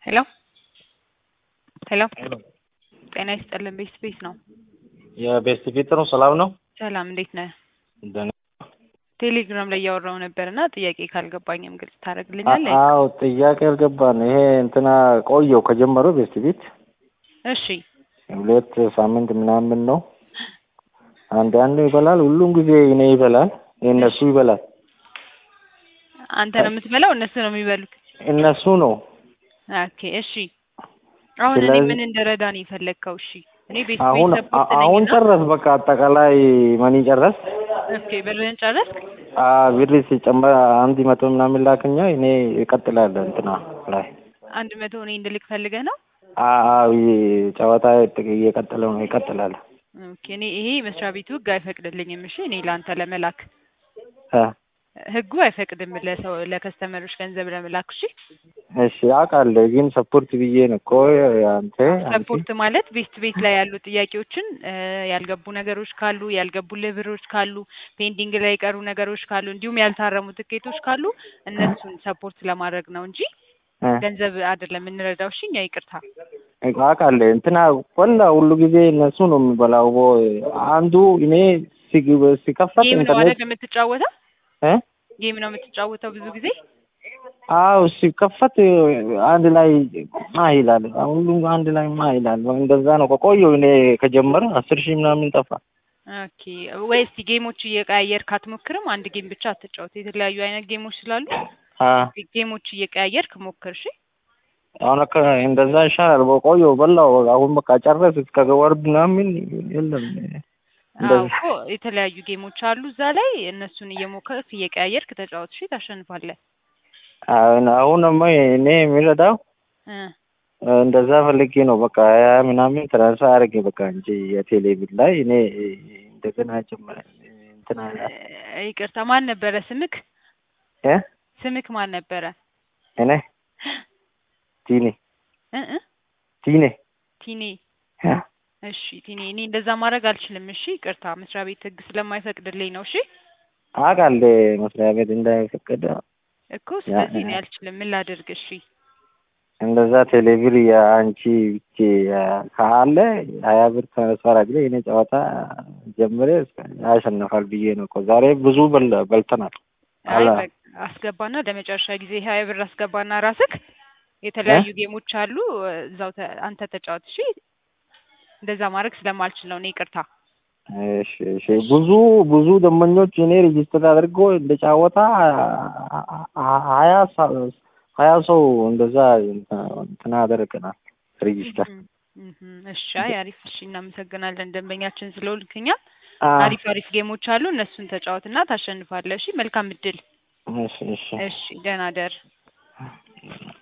ሄሎ ሄሎ ሄሎ ጤና ይስጥልን ቤት ቤት ነው። የቤስት ፊት ነው። ሰላም ነው። ሰላም እንዴት ነህ? ደህና ቴሌግራም ላይ እያወራው ነበር እና ጥያቄ ካልገባኝም ግልጽ ታደርግልኛለህ? አዎ ጥያቄ አልገባን። ይሄ እንትና ቆየው ከጀመረው ቤስት ፊት እሺ ሁለት ሳምንት ምናምን ነው። አንድ አንዱ ይበላል፣ ሁሉም ጊዜ እኔ ይበላል፣ እነሱ ይበላል። አንተ ነው የምትበላው እነሱ ነው የሚበሉት? እነሱ ነው ኦኬ እሺ። አሁን እኔ ስለዚህ- ምን እንደረዳ ነው የፈለግከው? እሺ እኔ ቤት አሁን ቤት ሰፖርት አሁን ነኝና ጨረስ፣ በቃ አጠቃላይ መኒ ጨረስ። ኦኬ ብርህን ጨረስክ? ብር ሲጨመር አንድ መቶ ምናምን ላክኛ እኔ እቀጥላለሁ እንትና ላይ አንድ መቶ እኔ እንድልክ ፈልገህ ነው? አዎ ጨዋታ እየቀጠለው ነው ይቀጥላል። ኦኬ እኔ ይሄ መስሪያ ቤቱ ህግ አይፈቅድልኝም። እሺ እኔ ለአንተ ለመላክ እ ህጉ አይፈቅድም ለሰው ለከስተመሮች ገንዘብ ለመላክ። እሺ እሺ አውቃለሁ፣ ግን ሰፖርት ብዬ ነው እኮ አንተ አንቺ ሰፖርት ማለት ቤት ቤት ላይ ያሉ ጥያቄዎችን እ ያልገቡ ነገሮች ካሉ ያልገቡልህ ብሮች ካሉ ፔንዲንግ ላይ የቀሩ ነገሮች ካሉ እንዲሁም ያልታረሙ ትኬቶች ካሉ እነሱን ሰፖርት ለማድረግ ነው እንጂ እ ገንዘብ አይደለም የምንረዳው። እሺ እኛ ይቅርታ። አውቃለሁ እንትና ቆላ ሁሉ ጊዜ እነሱ ነው የሚበላው። አንዱ እኔ ሲግ- ሲከፈት ጌም ነው ኢንተርኔት አይደል የምትጫወተው? እ ጌም ነው የምትጫወተው ብዙ ጊዜ። አዎ ሲከፈት አንድ ላይ ማ ይላል፣ ሁሉም አንድ ላይ ማ ይላል። እንደዛ ነው ከቆየው እኔ ከጀመረ አስር ሺህ ምናምን ጠፋ። ኦኬ ወይ እስቲ ጌሞች እየቀያየርክ አትሞክርም? አንድ ጌም ብቻ አትጫወት። የተለያዩ አይነት ጌሞች ስላሉ አ ጌሞች እየቀያየርክ ሞክር። እሺ አሁን እኮ እንደዛ ይሻላል። በቆየው በላው አሁን በቃ ጨረስ እስከ ወር ምናምን የለም አዎ እንደዚህ እኮ የተለያዩ ጌሞች አሉ እዛ ላይ እነሱን እየሞከርክ እየቀያየርክ ተጫወት። እሺ ታሸንፋለህ። አሁን አሁንማ እኔ የሚረዳው እ እንደዛ ፈልጌ ነው። በቃ ያ ምናምን ትራንስፈር አድርጌ በቃ እንጂ የቴሌ ቢል ላይ እኔ እንደገና ጀመረ እንትና እ ይቅርታ ማን ነበረ ስምክ? እ ስምክ ማን ነበረ? እኔ ቲኒ እ እ ቲኒ ቲኔ እ እሺ ቲኔ፣ እኔ እንደዛ ማድረግ አልችልም። እሺ ይቅርታ፣ መስሪያ ቤት ህግ ስለማይፈቅድልኝ ነው። እሺ አውቃለሁ መስሪያ ቤት እንዳይፈቀደ እኮ ስለዚህ እኔ አልችልም። ምን ላድርግ? እሺ እንደዛ ቴሌብር የአንቺ ብቻ ካለ ሀያ ብር ትራንስፈር አድርጌ እኔ ጨዋታ ጀምሬ ያሸንፋል ብዬ ነው እኮ ዛሬ ብዙ በል- በልተናል። አይ አላ በቃ አስገባና ለመጨረሻ ጊዜ ሀያ ብር አስገባና ራስክ የተለያዩ ጌሞች አሉ እዛው ተ- አንተ ተጫወት። እሺ እንደዛ ማድረግ ስለማልችል ነው እኔ ይቅርታ። እሺ እሺ ብዙ ብዙ ደንበኞች እኔ ሬጅስተር አድርጎ እንደጫወታ ሀያ ሰ- ሀያ ሰው እንደዛ እንትና አደረገናል ሬጅስተር እህም፣ እህም። እሺ አይ አሪፍ። እሺ እናመሰግናለን ደንበኛችን ስለሆንክኛ። አ አሪፍ አሪፍ ጌሞች አሉ እነሱን ተጫወትና ታሸንፋለህ። እሺ መልካም እድል። እሺ እሺ እሺ ደህና ደር